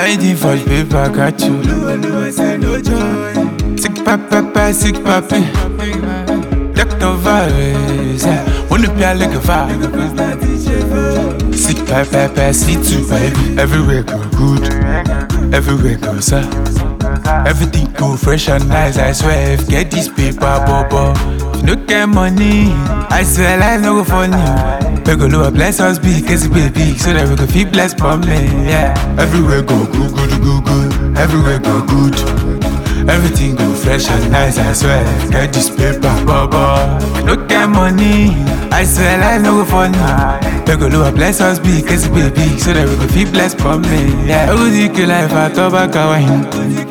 Hiding for the paper, got you. Sick papa, sick papi. Dr. Virus, yeah. Wanna be a like a vibe. Sick papa, see too, baby. Everywhere go good. Everywhere go sir. Everything go fresh and nice, I swear. If get this paper, bobo. If you no get money, I swear life no go funny. We go lower, bless us big, cause we big, so that we go feel blessed from me, yeah. Everywhere go good, good, good, good. Everywhere go good. Everything go fresh and nice, I swear. Get this paper, bobo. If you no get money, I swear life no go funny. We go lower, bless us big, cause we big, so that we go feel blessed from me, yeah. I go take life at Tobacco wine.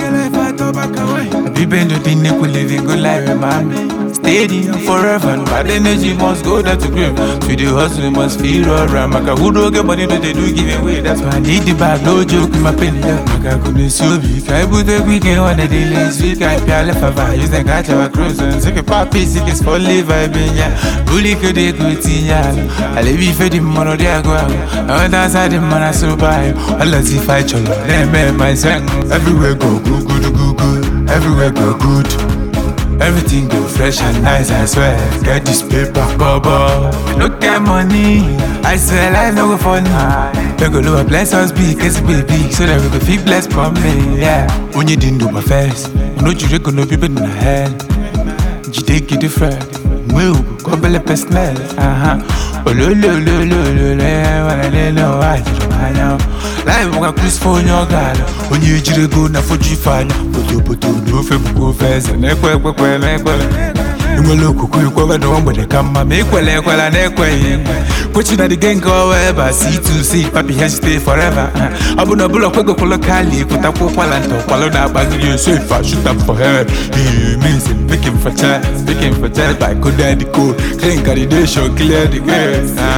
Be bend to the neck, we living good life, man. Steady and forever, bad energy must go down to grave. To the hustle, we must feel alright. Maka who don't get money, don't they do give away? That's why I need the bag, no joke, my penny. yeah. Maka couldn't so big. I put the weekend on the daily week. I pay left of use the catch our cruise and take a papi, sick is for live. I been ya. Bully could they go to ya. I live if the money there go. I went outside the man, I survive. I let's see fight your lord. Then man, my son. Everywhere go, good, good, good, good. Everywhere go good. Everything go fresh and nice, I swear. Get this paper, bubble. No get money, I swear life no go funny. We go lower, bless us big, cause we big, so that we go feel blessed from me, yeah. When you didn't do my first, no you go no people in the head. You take it different, move, go belly pest smell, uh huh. Oh, lo, lo, lo, lo, lo, lo, wanna let know why you don't know. Life won't cruise for your gal. When you jiri go na for you find. Poto poto no fe buko fesa. Nekwe kwe kwe nekwe. Inwele okuku ikwe no mgbede ka mma ma ikwele ekwela na-ekweghị Put you na the gang go ever see to see papi here stay forever ọ bụ na ọbụla okwegokwolo kali kwụtakwa ụkwala nta ụkwalụ na-agbagiri nso if I shoot up for her He means it make him for child make him for child by code the code clean calibration clear the way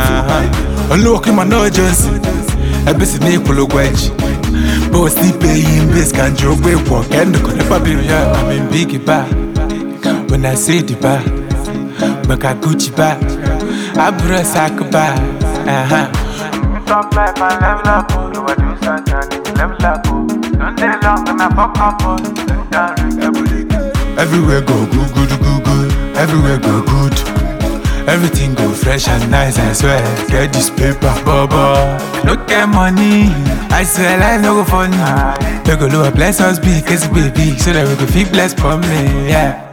Olúwọ̀kí ma náà Johnson ebe si n'ịkwụlụ ụgwọ eji But still paying bills ka nji ụgwọ ịkwụ nke ndụ kọnepa biri ya I'm in big bar When I say the bar Maka Gucci bar Abura sak bar uh-huh. Talk life and level up, oh. You a do something, level up, oh. Don't stay long and I fuck up, oh. Don't ring Everywhere go good, good, good, good. Everywhere go good. Everything go fresh and nice, I swear. Get this paper, bubble. No get money, I swear life no go funny. We go lower, bless us big, cause we big, so that we go feel blessed from me, yeah.